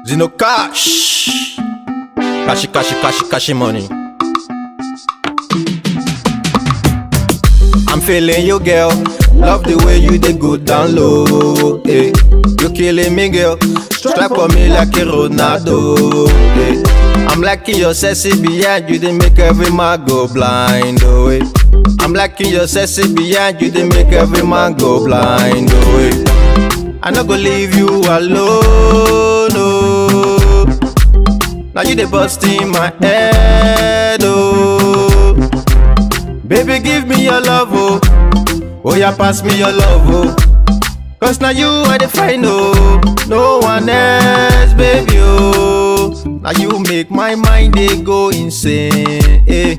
Zino cash. Cash, cash, cash, cash money. I'm feeling you, girl. Love the way you dey go down low. Hey. You killing me, girl. Strike for me like a Ronaldo. Hey. I'm liking your sexy behind you, they make every man go blind. Oh, hey. I'm liking your sexy behind you, they make every man go blind. Oh, hey. I no go leave you alone. Oh. Now you dey bust in my head. Oh. Baby, give me your love, oh. Oh, yeah, pass me your love, oh. Cause now you are the final, no one else, baby, oh. Now you make my mind they go insane. eh.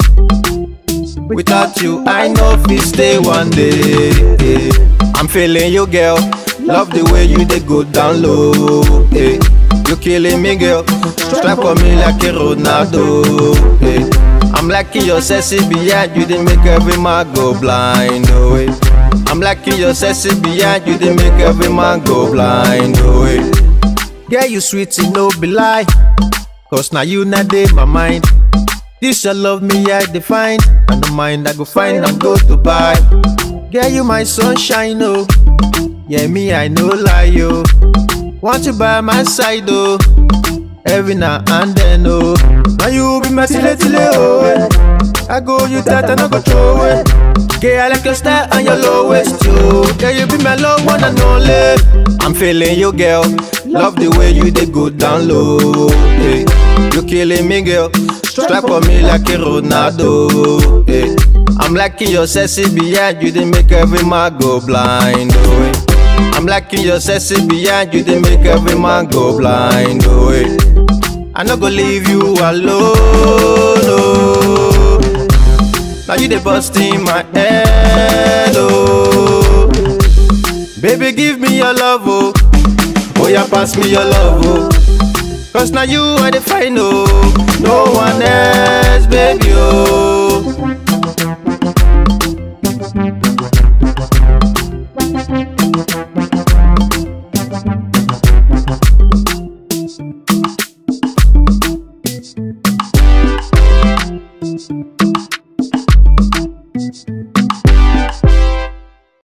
Without you, I know if stay one day. eh. I'm feeling you, girl. Love the way you they go down low. eh. You killing me, girl. Strike for me like a Ronaldo. eh. I'm liking your sexy behind you, they make every man go blind. Oh, eh. I'm liking your sexy behind you, they make every man go blind. Oh, eh. Girl, you sweet, it no be lie. Cause now you not dey my mind. This your love me I define. And the mind I go find, I'm go to buy. Girl, you my sunshine, oh. Yeah, me, I no lie, yo. Want you by my side, oh. Every now and then, oh. Now you be my tile tile, oh. eh. I go you that and I go throw it. Girl, I like your style and your low waist, yo. Girl, you be my low one and only. I'm feeling you, girl. Love the way you they go down low. eh. You killing me, girl. Strike for me like a Ronaldo. eh. I'm liking your sexy behind you, they make every man go blind. Oh, eh. I'm liking your sexy behind you, they make every man go blind. Oh, eh. I no go leave you alone. Oh. Now you dey bust in my head. Oh. Baby, give me your love, oh. Oh, yeah, pass me your love, oh. Cause now you are the final, no one